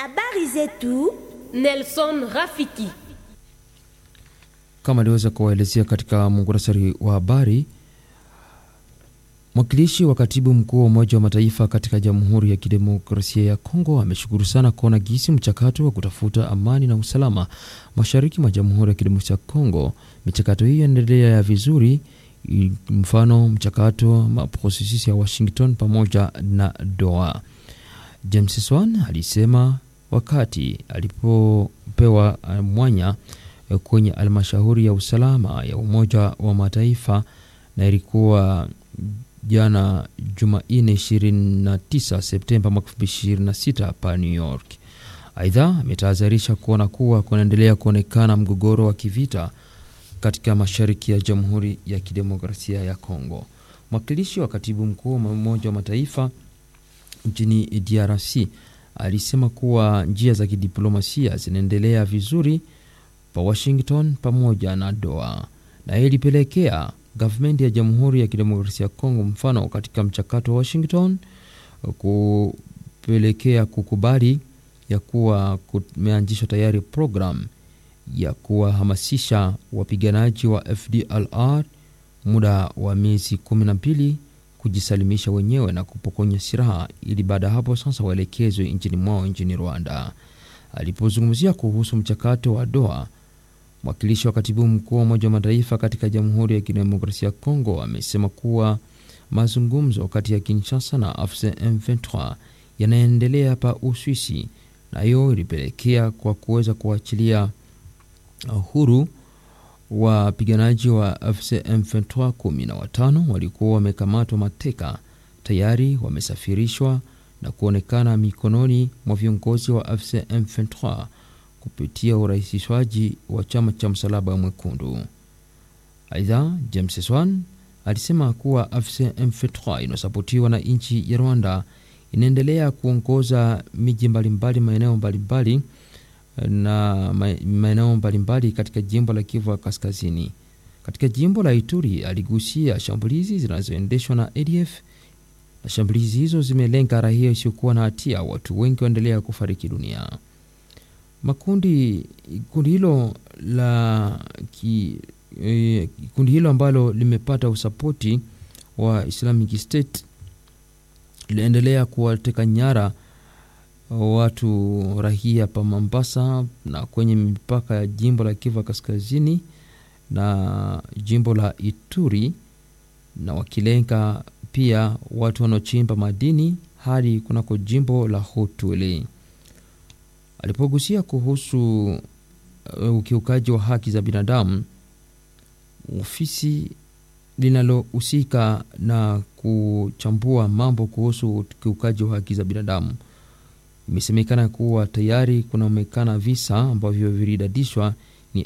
Habari zetu Nelson Rafiki. Kama aliweza kuwaelezea katika muhtasari wa habari, mwakilishi wa katibu mkuu wa Umoja wa Mataifa katika Jamhuri ya Kidemokrasia ya Kongo ameshukuru sana kuona gisi mchakato wa kutafuta amani na usalama mashariki mwa Jamhuri ya Kidemokrasia ya Kongo, michakato hiyo inaendelea ya vizuri, mfano mchakato wa prosesi ya Washington pamoja na Doha. James Swan alisema wakati alipopewa mwanya kwenye halmashauri ya usalama ya Umoja wa Mataifa na ilikuwa jana Jumanne 29 Septemba mwaka 2026 hapa New York. Aidha, ametahadharisha kuona kuwa kunaendelea kuonekana mgogoro wa kivita katika mashariki ya Jamhuri ya Kidemokrasia ya Kongo. Mwakilishi wa katibu mkuu wa Umoja wa Mataifa nchini DRC alisema kuwa njia za kidiplomasia zinaendelea vizuri pa Washington pamoja na Doha, na hii ilipelekea gavumenti ya Jamhuri ya Kidemokrasia ya Kongo, mfano katika mchakato wa Washington kupelekea kukubali ya kuwa kumeanzishwa tayari program ya kuwahamasisha wapiganaji wa FDLR muda wa miezi kumi na mbili kujisalimisha wenyewe na kupokonya silaha ili baada ya hapo sasa waelekezwe nchini mwao nchini Rwanda. Alipozungumzia kuhusu mchakato wa Doha, mwakilishi wa katibu mkuu wa Umoja wa Mataifa katika Jamhuri ya Kidemokrasia ya Kongo amesema kuwa mazungumzo kati ya Kinshasa na AFC M23 yanaendelea pa Uswisi, na hiyo ilipelekea kwa kuweza kuachilia huru wapiganaji wa AFC M23 kumi na watano walikuwa wamekamatwa mateka, tayari wamesafirishwa na kuonekana mikononi mwa viongozi wa AFC M23 kupitia urahisishwaji wa chama cha Msalaba Mwekundu. Aidha, James Swan alisema kuwa AFC M23 inayosapotiwa na nchi ya Rwanda inaendelea kuongoza miji mbalimbali, maeneo mbalimbali na maeneo mbalimbali katika jimbo la Kivu ya Kaskazini. Katika jimbo la Ituri aligusia shambulizi zinazoendeshwa na ADF na shambulizi hizo zimelenga raia isiyokuwa na hatia, watu wengi waendelea kufariki dunia. Makundi kundi hilo la ki, eh, kundi hilo ambalo limepata usapoti wa Islamic State linaendelea kuwateka nyara watu rahia pa Mombasa na kwenye mipaka ya jimbo la Kivu Kaskazini na jimbo la Ituri, na wakilenga pia watu wanaochimba madini hadi kunako jimbo la Hotwele. Alipogusia kuhusu uh, ukiukaji wa haki za binadamu, ofisi linalohusika na kuchambua mambo kuhusu ukiukaji wa haki za binadamu imesemekana kuwa tayari kunaonekana visa ambavyo vilidadishwa ni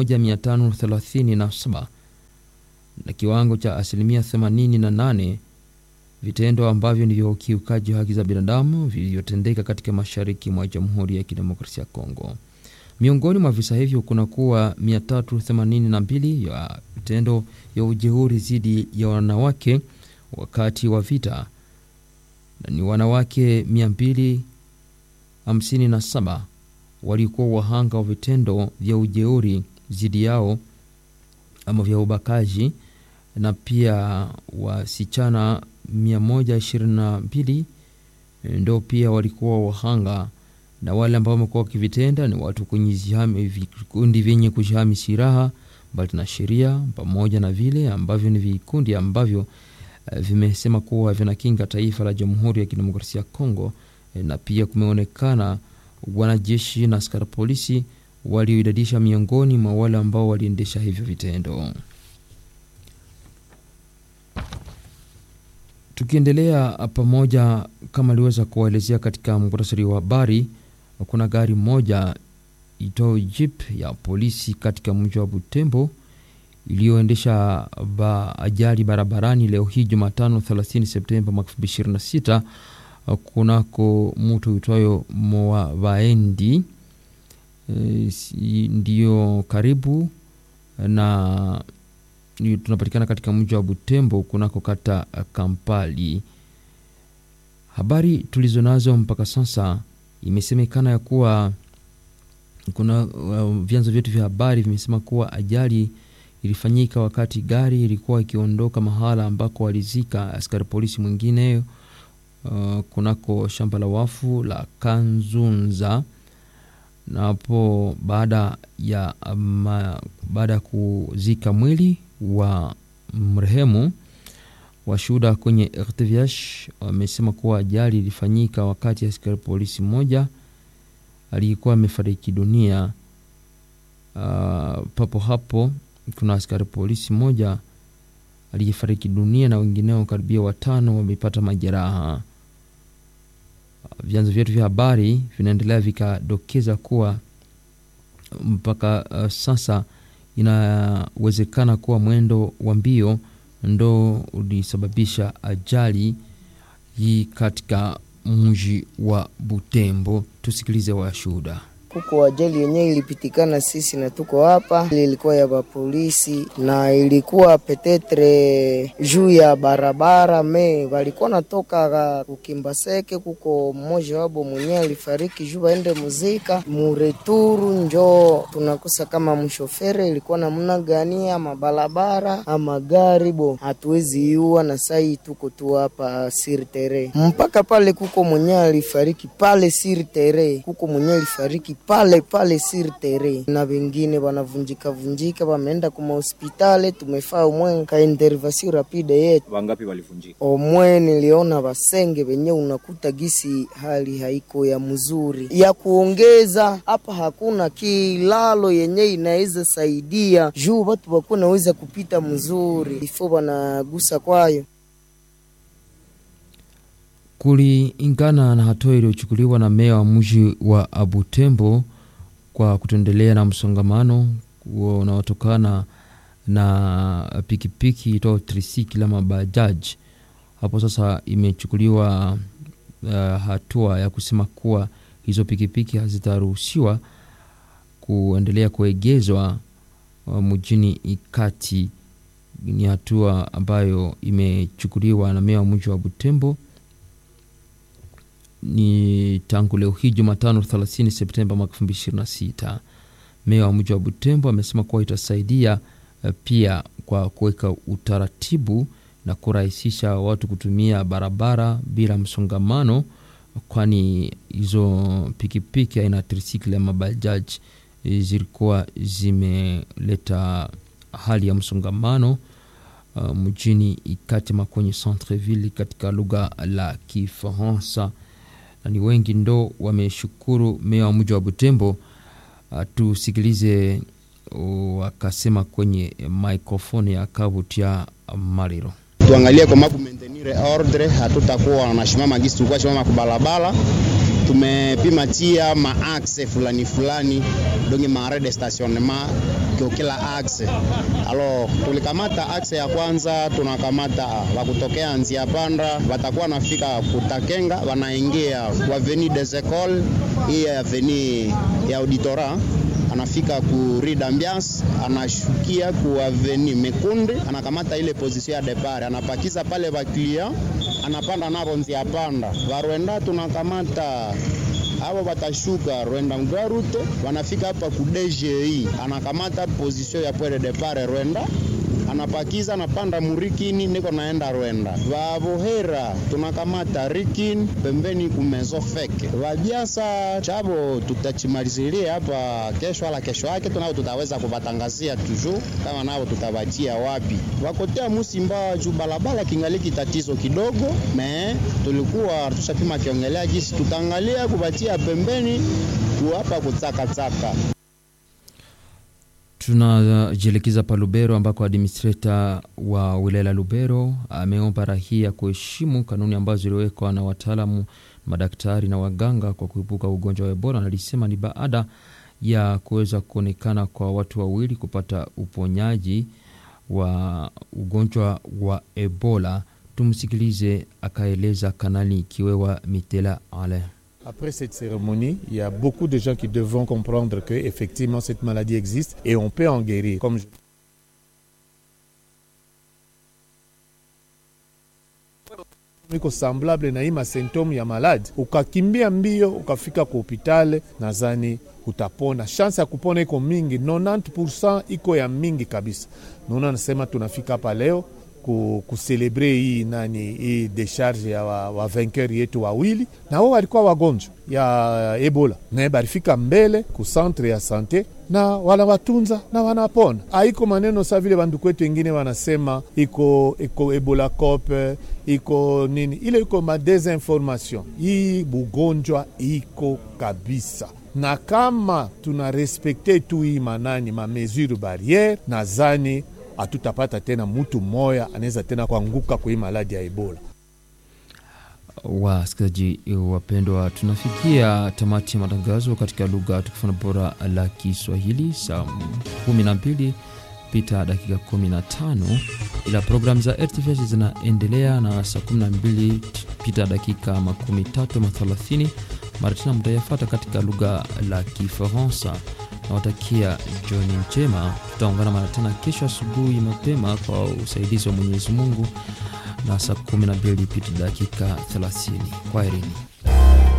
1537 na kiwango cha asilimia 88 vitendo ambavyo ni vya ukiukaji wa haki za binadamu vilivyotendeka katika mashariki mwa Jamhuri ya Kidemokrasia ya Kongo. Miongoni mwa visa hivyo kuna kuwa 382 ya vitendo vya ujeuri dhidi ya wanawake wakati wa vita na ni wanawake 200 57 walikuwa wahanga wa vitendo vya ujeuri dhidi yao ama vya ubakaji, na pia wasichana 122 ndo pia walikuwa wahanga, na wale ambao wamekuwa wakivitenda ni watu kwenye vikundi vyenye kujihami silaha mbali na sheria, pamoja na vile ambavyo ni vikundi ambavyo uh, vimesema kuwa vinakinga taifa la Jamhuri ya Kidemokrasia ya Kongo na pia kumeonekana wanajeshi na askari polisi walioidadisha miongoni mwa wale ambao waliendesha hivyo vitendo. Tukiendelea pamoja, kama aliweza kuwaelezea katika muhtasari wa habari, kuna gari moja itoo jeep ya polisi katika mji wa Butembo iliyoendesha ba ajali barabarani leo hii Jumatano 30 Septemba mwaka 2026 kunako mtu uitwayo Moabaendi e, ndiyo karibu na tunapatikana katika mji wa Butembo kunako kata Kampali. Habari tulizo nazo mpaka sasa Imesemekana ya kuwa kuna uh, vyanzo vyetu vya habari vimesema kuwa ajali ilifanyika wakati gari ilikuwa ikiondoka mahala ambako walizika askari polisi mwingine uh, kunako shamba la wafu la Kanzunza na hapo baada ya ma, baada ya kuzika mwili wa mrehemu washuhuda kwenye RTVH wamesema kuwa ajali ilifanyika wakati askari polisi mmoja aliyekuwa amefariki dunia. Uh, papo hapo kuna askari polisi mmoja aliyefariki dunia na wengineo karibia watano wamepata majeraha. Vyanzo vyetu vya habari vinaendelea vikadokeza kuwa mpaka uh, sasa inawezekana kuwa mwendo wa mbio ndo ulisababisha ajali hii katika mji wa Butembo. Tusikilize washuhuda. Kuko ajali yenyewe ilipitikana sisi na tuko hapa, ilikuwa ya bapolisi na ilikuwa petetre juu ya barabara me walikuwa natoka kukimbaseke. Kuko mmoja wabo mwenyewe alifariki juu waende muzika mureturu, njo tunakosa kama mshofere ilikuwa namna gani ama barabara ama gari bo, hatuwezi iua na sai tuko tu hapa sirtere mpaka pale. Kuko mwenyewe alifariki pale sirtere, kuko mwenyewe alifariki pale pale sir tere na wengine wanavunjika vunjika, wameenda kuma hospitali. Tumefaa umwe ka intervention rapide yetu. Wangapi walivunjika? Omwe niliona wasenge wenye unakuta gisi hali haiko ya mzuri ya kuongeza hapa, hakuna kilalo yenye inaweza saidia juu watu wakuwa naweza kupita mzuri ifo wanagusa kwayo kulingana na hatua iliyochukuliwa na meya wa mji wa Abutembo kwa kutendelea na msongamano unaotokana na pikipiki itao trisikila mabajaji. Hapo sasa imechukuliwa uh, hatua ya kusema kuwa hizo pikipiki hazitaruhusiwa kuendelea kuegezwa uh, mjini Ikati. Ni hatua ambayo imechukuliwa na meya wa mji wa Butembo ni tangu leo hii Jumatano 30 Septemba mwaka 2026. Meya wa mji wa Butembo amesema kuwa itasaidia pia kwa kuweka utaratibu na kurahisisha watu kutumia barabara bila msongamano, kwani hizo pikipiki aina trisikli ya mabajaji zilikuwa zimeleta hali ya msongamano uh, mjini Ikati makwenye centreville katika lugha la Kifaransa na ni wengi ndo wameshukuru meya wa mji wa Butembo. Uh, tusikilize wakasema uh, kwenye microphone ya Kavutia Mariro. Tuangalie kwa mabu maintenir ordre, hatutakuwa na shimama gisi tulikuwa shimama kubalabala. Tumepima tia maaxe fulani fulani donge maare de stationnement kwa kila axe. Alo, tulikamata axe ya kwanza, tunakamata wakutokea Nzia Panda, watakuwa nafika Kutakenga, wanaingia kwa Avenue des Ecoles, hii avenue ya auditora anafika ku Rue d'Ambiance, anashukia ku Avenue Mekunde, anakamata ile position ya depart, anapakiza pale ba client, anapanda nabo Nzia Panda. Varwenda tunakamata abo batashuka Rwenda Mgarute, wanafika hapa ku DGI, anakamata position ya pwele depart Rwenda anapakiza anapanda murikini niko naenda Rwenda. Vavohera tunakamata rikini pembeni kumezo feke vabiasa chabo tutachimalizilia hapa kesho, ala kesho yake tunao tutaweza kuvatangazia tuju kama nao tutavachia wapi wakotea Musimba juu balabala kingaliki tatizo kidogo, me tulikuwa tushapima kiongelea jisi tutaangalia kuvatia pembeni kuhapa kutsakatsaka Tunajielekeza pa Lubero ambako administrator wa wilaya la Lubero ameomba rahia kuheshimu kanuni ambazo ziliwekwa na wataalamu, madaktari na waganga kwa kuepuka ugonjwa wa Ebola. Nalisema ni baada ya kuweza kuonekana kwa watu wawili kupata uponyaji wa ugonjwa wa Ebola. Tumsikilize akaeleza Kanali Kiwewa Mitela Ale. Après cette cérémonie, il y a beaucoup de gens qui devront comprendre que effectivement cette maladie existe et on peut en guérir. Comme je... iko semblable na hii masymptome ya maladi, ukakimbia mbio ukafika ku hopitale, nadhani utapona. Chance ya kupona iko mingi, 90% iko ya mingi kabisa. Naona nasema tunafika hapa leo ku, kuselebre hii nani hii decharge ya wa, wa vainqueur yetu wawili, na wao walikuwa wagonjwa ya Ebola naye balifika mbele ku centre ya sante na wanawatunza na wanapona. Haiko maneno sa vile banduku wetu wengine wanasema iko iko Ebola cope iko nini, ile iko ma desinformation. Hii bugonjwa iko kabisa na kama tuna respekte tu hii manani ma mesure barriere, nazani hatutapata tena mutu mmoya anaweza tena kuanguka kwa hii maladi ya Ebola. Wasikilizaji wapendwa, tunafikia tamati ya matangazo katika lugha tukifuna bora la Kiswahili saa 12 pita dakika 15, ila programu za RTVH zinaendelea na saa 12 pita dakika makumi tatu mathalathini mara tena mtayafata katika lugha la Kifaransa. Nawatakia jioni njema, tutaungana mara tena kesho asubuhi mapema kwa usaidizi wa Mwenyezi Mungu na saa 12 pita dakika 30. Kwaherini.